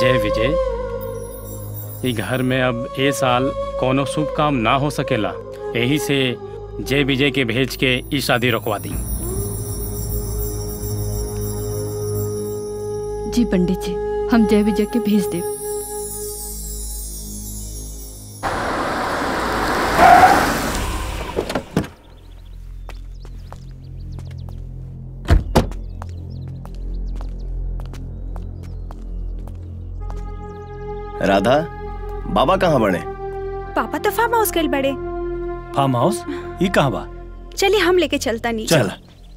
जय विजय ई घर में अब ए साल कोनो शुभ काम ना हो सकेला यही से जय विजय के भेज के ई शादी रोकवा दी जी पंडित जी हम जय विजय के भेज देव राधा बाबा कहाँ बने पापा तो फार्म हाउस गए बड़े फार्म हाउस ये कहाँ बा चलिए हम लेके चलता नीचे चल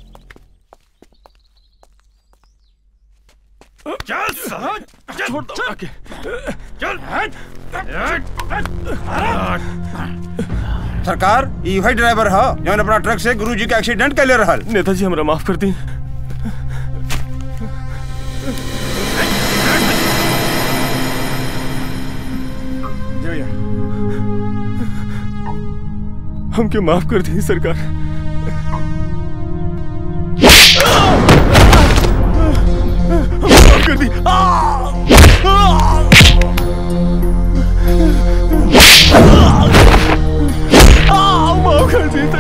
सरकार ई वही ड्राइवर ह जौन अपना ट्रक से गुरुजी के एक्सीडेंट कैले रहल नेताजी हमरा माफ कर दी हमके माफ कर दी सरकार माफ कर दी माफ कर दी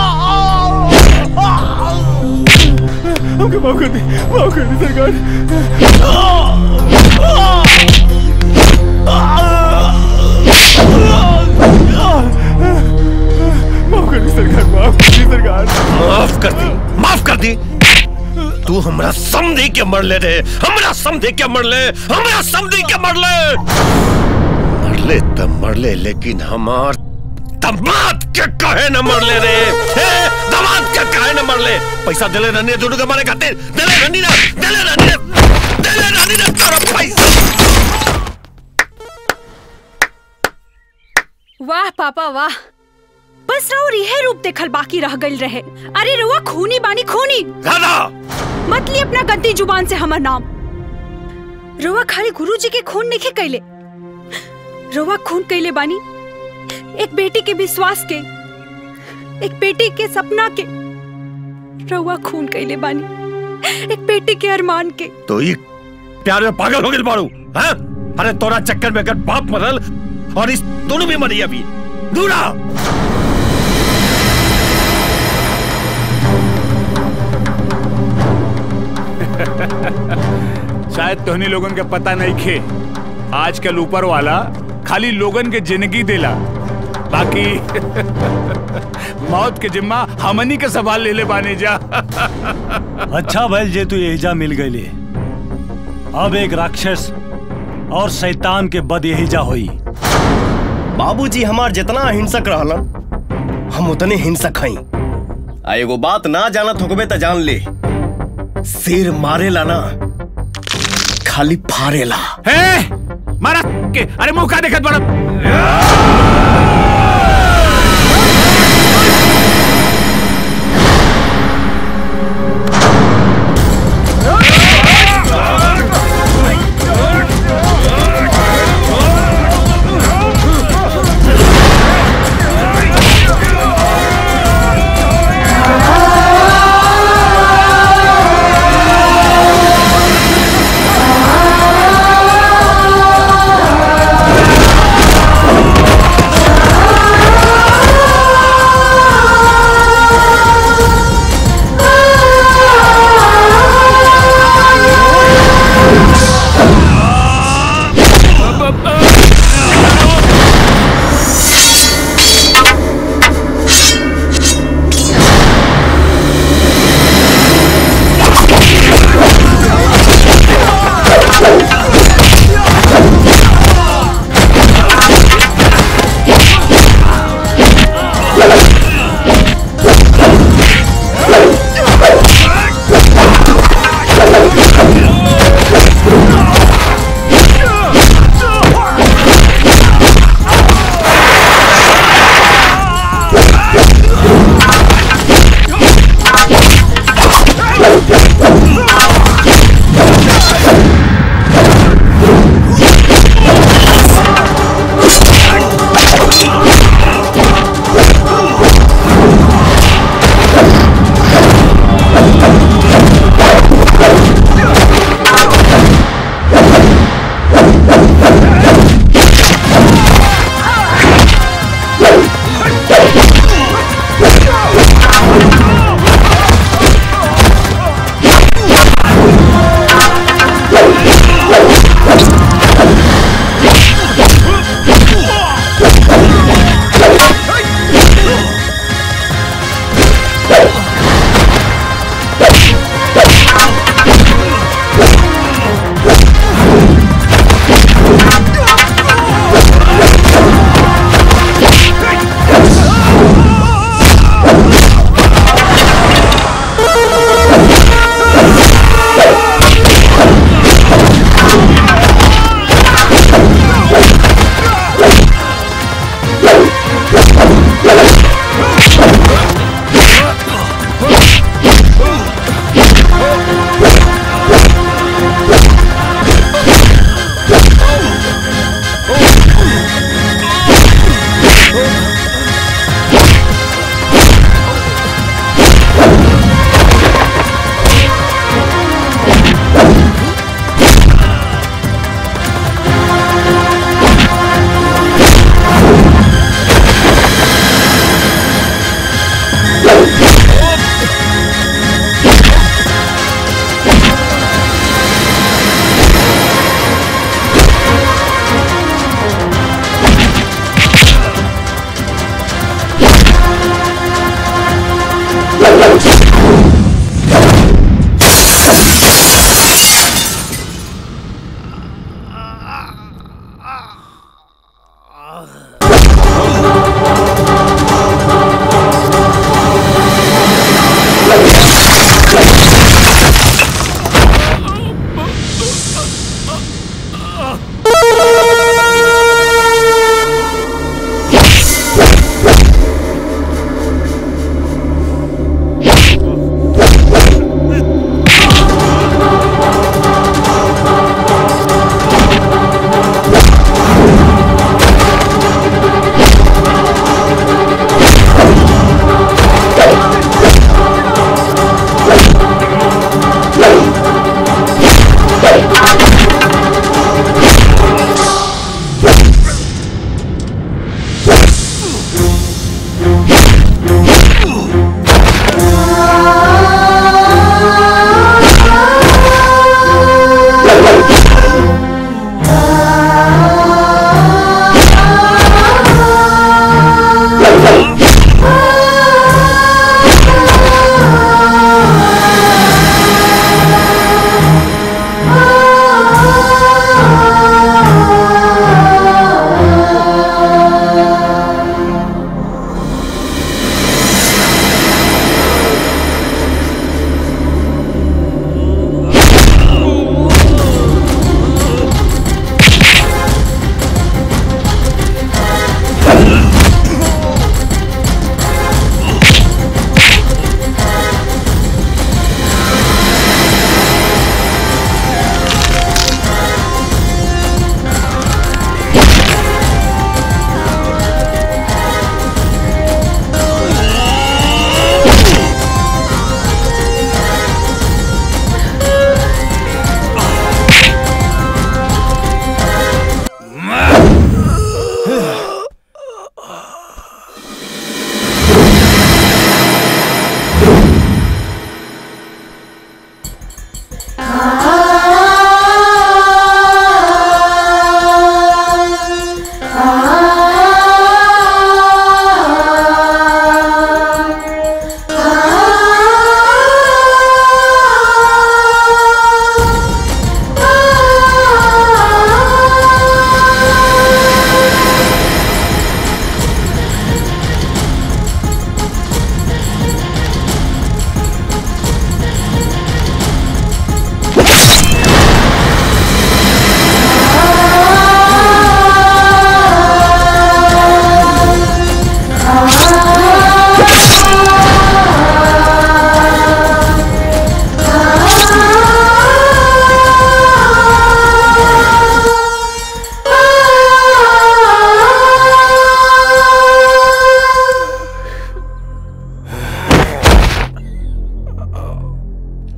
हमके माफ कर दी माफ कर दी सरकार माफ कर दी सरकार माफ कर दी सरकार माफ कर दी माफ कर दी तू हमरा समझे के मरले रे हमरा समझे के मरले हमरा समझे के मरले मरले त मरले लेकिन हमार दमाद के कहे न मरले रे हे दमाद के कहे न मरले पैसा देले रहनी है दोनों के मारे खातिर देले रहनी ना देले रहनी ना देले रहनी ना तेरा पैसा वाह पापा वाह बस रहो रिहे रूप देखल बाकी रह गई रहे अरे रुआ खूनी बानी खूनी राधा मत ली अपना गंदी जुबान से हमार नाम रुआ खाली गुरुजी के खून नहीं कैले रुआ खून कैले बानी एक बेटी के विश्वास के एक बेटी के सपना के रुआ खून कैले बानी एक बेटी के अरमान के तो ये प्यार में पागल हो गए बाड़ू हैं अरे तोरा चक्कर में अगर बाप मरल और इस दोनों भी मरी अभी दूरा शायद तोहनी लोगन के पता नहीं खे आजकल ऊपर वाला खाली लोगन के जिंदगी देला बाकी मौत के जिम्मा हमनी के सवाल ले ले बानी जा अच्छा भैल जे तू एहिजा मिल गईले अब एक राक्षस और शैतान के बद एहिजा होई बाबूजी हमार जितना हिंसक रहलन हम उतने हिंसक हई आ एगो बात ना जानत होकबे त जान ले शेर मारेला ना खाली फारेला हे मारा के अरे मुंह का देखत बड़ा Ah!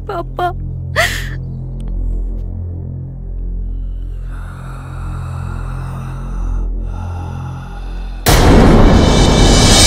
पापा